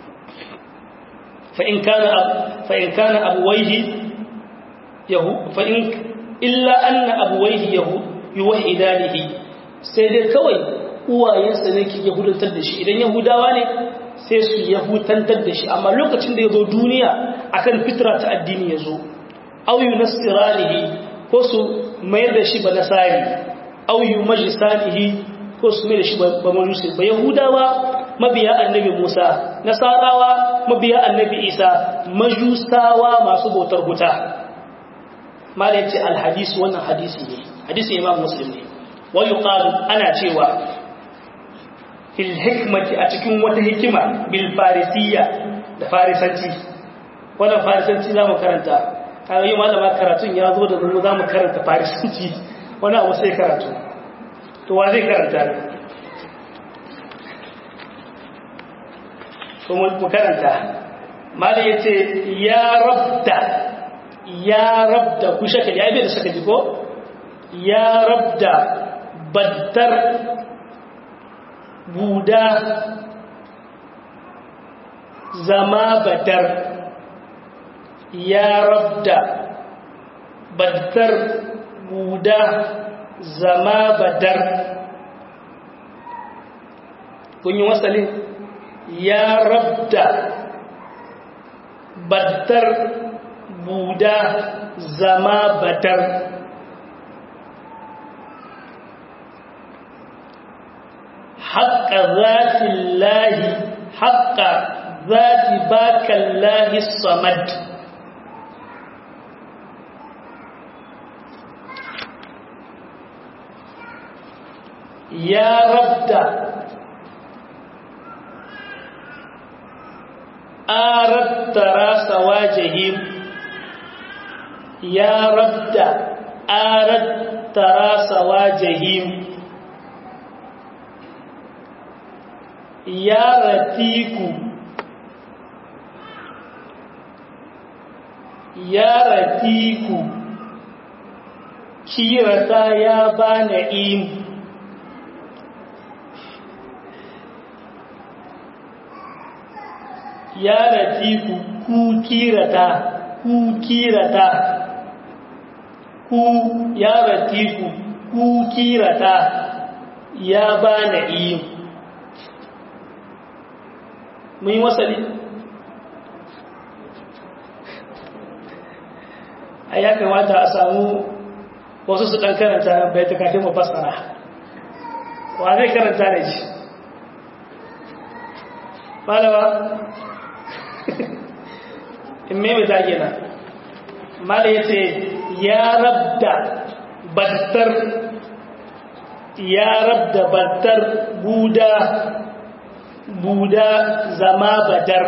fa in kana fa in kana abuwaihi yahu fa in illa anna abuwaihi yahu yuwahidanihi sai dai kawai uwayensa ne ke yahudantar da shi idan yahudawa ne sai su yahutantar da shi amma lokacin da ya zo duniya akan fitra ta addini ya zo auyu nasiranihi ko su mayar da shi ba nasari auyu majisanihi ko su mayar da shi ba majusi ba yahudawa mabiya annabi musa nasarawa mabiya annabi isa majusawa masu bautar huta malai ce alhadisu wannan hadisi ne hadisi imam muslim ne wa yuqalu ana cewa fil hikmati a cikin wata hikima bil farisiyya da farisanci wannan farisanci zamu karanta kaga yi malama karatun ya zo da mu zamu karanta farisanci wani abu sai karatu to wa zai karanta to mu karanta malai yace ya rabda ya rabda ku shaka ya bai da shaka ji ko ya rabda baddar buda zama badar ya rabda badar buda zama badar kun yi wasalin ya rabda badar buda zama badar حق ذات الله حق ذات باك الله الصمد يا رب أردت راس واجههم يا رب أردت راس واجههم ya ratiku ya ratiku kirata ya bana im ya ratiku ku kirata ku kirata ku ya ratiku ku kirata ya bana im mun yi wasali a ya kamata a samu wasu su ɗan karanta bai ta kafin mafasara wa zai karanta da ji malawa in mai ta gina mala ya ce ya rabda battar ya rabda battar buda buda zama badar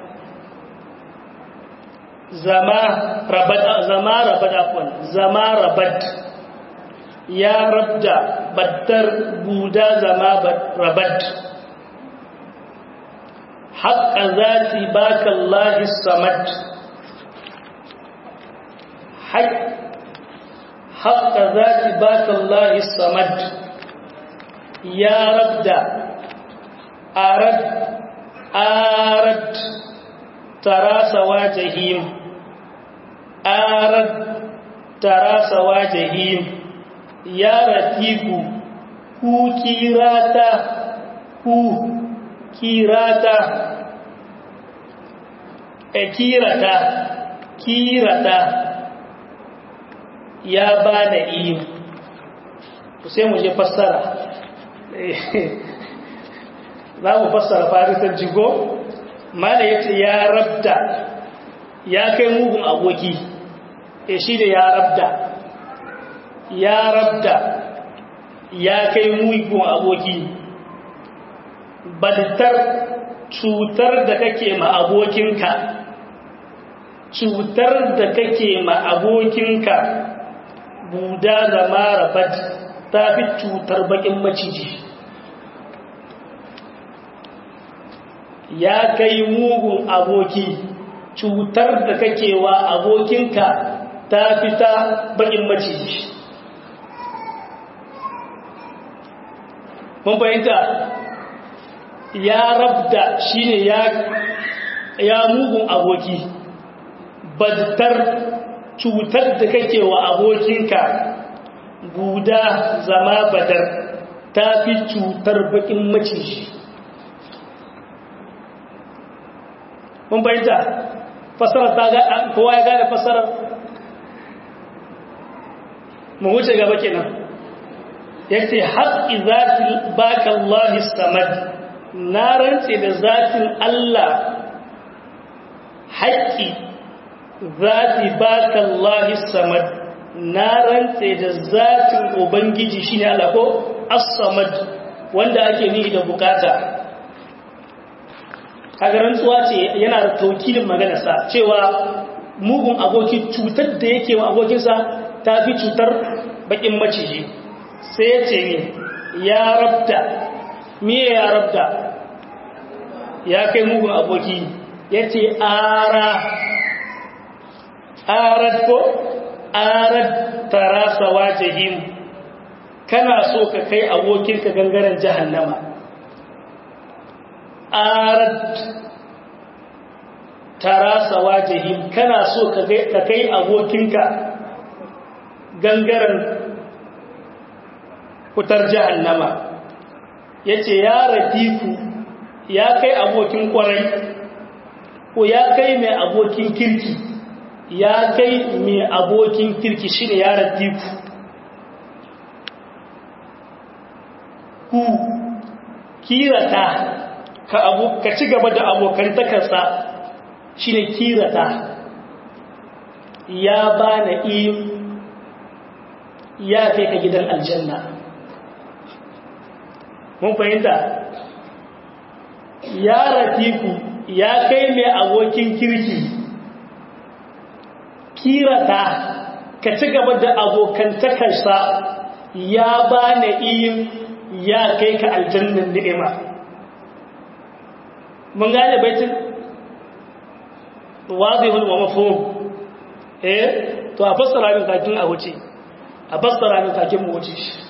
zama rabat zama rabat afwan zama rabat ya rabda badar buda zama rabat haqqa zati baka Allah samad haqqa zati baka Allah samad ya rabda أرد أرد ترى سواجههم أرد ترى سواجههم يا رتيب كو كيراتا كو كيراتا كيراتا كيراتا يا بana iyo sai mu je fassara za mu fassara farisan jigo mala ya ce ya rabda ya kai mugun aboki e shi da ya rabda ya rabda ya kai mugun aboki badtar cutar da kake ma abokinka cutar da kake ma abokinka buda da marabat ta fi cutar bakin maciji ya kai mugun aboki cutar da kake wa abokinka ta fita bakin maciji mun fahimta ya rabda shine ya ya mugun aboki badtar cutar da kake wa abokinka guda zama badar ta fi cutar bakin maciji mun bayyanta fasarar ta ga kowa ya gane fasarar mu wuce gaba kenan yace haqqi zati baka Allah samad na rantse da zatin Allah haqqi zati baka Allah samad na rantse da zatin ubangiji shine Allah ko as-samad wanda ake nihi da bukata kaga rantsuwa ce yana da taukilin maganarsa cewa mugun aboki cutar da yake wa abokinsa ta fi cutar bakin maciji sai ya ce ne ya rabda miye ya rabda ya kai mugun aboki ya ce ara arad ko arad tarasawa jahim kana so ka kai abokinka gangaren jahannama arat tara sawajihim kana so ka kai abokinka gangaren kutar jahannama yace ya rafiku ya kai abokin kwarai ko ya kai mai abokin kirki ya kai mai abokin kirki shine ya rafiku ku kirata ka abu ka ci gaba da abokan takarsa shine kirata ya bana iyo ya kai ka gidan aljanna mun fahimta ya rafiku ya kai mai abokin kirki kirata ka ci gaba da abokantakarsa ya bana iyo ya kai ka aljannan ni'ima mun gane baitin wazihun wa mafhum eh to a fassara min kakin a wuce a fassara min kakin mu wuce shi